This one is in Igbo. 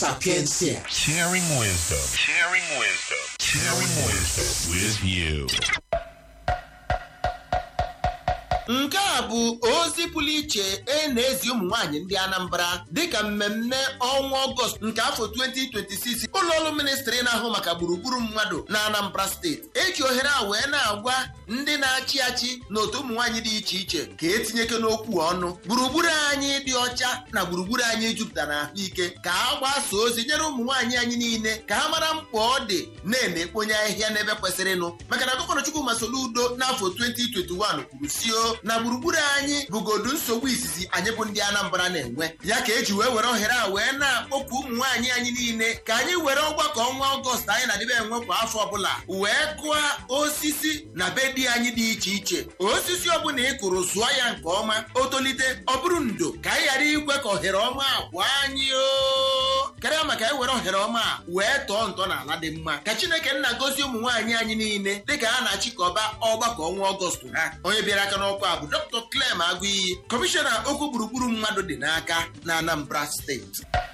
Sapiencia. Sharing wisdom. Sharing wisdom. Sharing wisdom with you. nke a bụ ozi pụrụ iche e na-ezi ụmụ nwaanyị ndị Anambra dịka mmemme ọnwa ọgọst nke afọ 2026 ụlọọrụ ministri na-ahụ maka gburugburu mmadụ na Anambra steeti eji ohere a wee na-agwa ndị na-achị achị na otu ụmụ nwaanyị dị iche iche ka etinyeke n'okwu ọnụ gburugburu anyị dị ọcha na gburugburu anyị jupụtara ahụike ka a gbasa ozi nyere ụmụ nwaanyị anyị niile ka ha mara mkpa ọ dị na-eme ekponye ahịhịa n'ebe kwesịrịnụ maka na gọvanọ Chukwuma Soludo n'afọ 2021 kwuru sio na gburugburu anyị bụgodu nsogbu izizi anyị bụ ndị Anambra na-enwe ya ka eji wee were ohere a wee na-akpọkwu ụmụ nwaanyị anyị niile ka anyị were ọgbakọ ọnwa ọgọst anyị na-adịbe enwe kwa afọ ọbụla wee kụọ osisi na be di anyị dị iche iche osisi ọbụla ị kụrụ zụọ ya nke ọma o tolite ọ bụrụ ndo ka anyị ghara ikwe ka ohere ọma agwa anyị o karịa maka ewere ohere ọma a wee tọọ ntọ n'ala dị mma ka Chineke nna gozie ụmụ nwaanyị anyị niile dịka ha na-achịkọba ọgbakọ ọnwa ọgọst ha onye bịara aka n'ọkwa a bụ Dr. Clem Agụiyi kọmishọna okwu gburugburu mmadụ dị n'aka na Anambra steeti